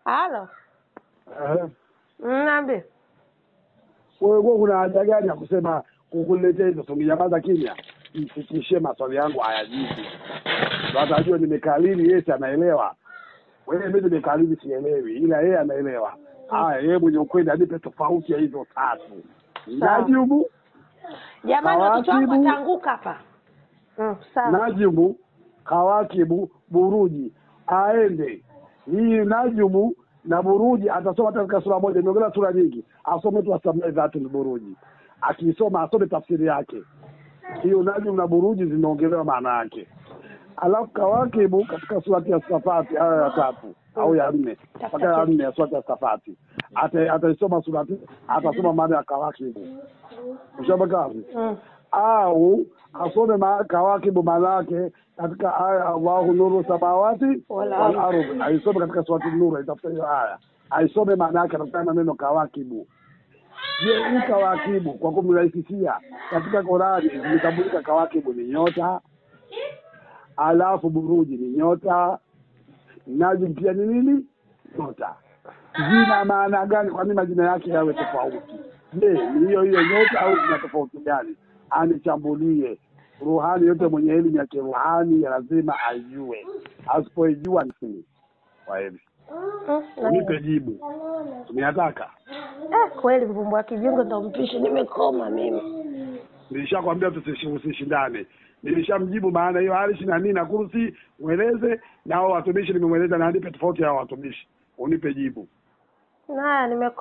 Halo. Eh, Niambie. wewe wewe kuna haja gani ya kusema kukuletea hizo tungenyamaza kimya mfikishie maswali yangu hayajibu ndo atajua nimekalili yeye si anaelewa wewe mimi nimekalili sielewi ila yeye anaelewa haya yeye mwenye ukweli anipe tofauti ya hizo tatu Sawa. najibu Jamani watoto wangu Kawakibu. wataanguka hapa. Mm, sawa. najibu kawakibu buruji aende hii najumu na buruji atasoma hata katika sura moja imeongeza sura nyingi asome tu asamee dhatu ni buruji akiisoma asome tafsiri yake hiyo najumu na buruji zimeongelewa maana yake alafu kawakibu katika surati ya safati aya ya tatu au ya nne mpaka ya nne ya surati ya safati Ata- ataisoma surati atasoma maana ya kawakibu ushabakazi Mm. au asome ma- kawakibu manake katika aya Allahu nuru samawati Wal wal ardh. ardh, aisome katika surati Nuru, aitafuta hiyo aya, aisome maana yake, atafuta maneno kawakibu. Je, hii kawakibu kwa kumrahisishia katika Qurani imetambulika kawakibu ni nyota, alafu buruji ni nyota, najm pia ni nini? Nyota. Zina maana gani? Kwa nini majina yake yawe tofauti? Je, ni hiyo hiyo nyota au zina tofauti gani? Anichambulie. Ruhani yote mwenye elimu ya kiruhani ya lazima ajue, asipoijua ni kwa hivi Mm, unipe jibu tunataka. Eh, kweli mvumbo wa kijungu ndo mpishi nimekoma mimi. Nilishakwambia tusishi- usishindane, nilishamjibu maana hiyo arishi na nini na kursi, ueleze na hao watumishi nimemweleza, na nipe tofauti ya hao watumishi, unipe jibu. Naya nimekoma.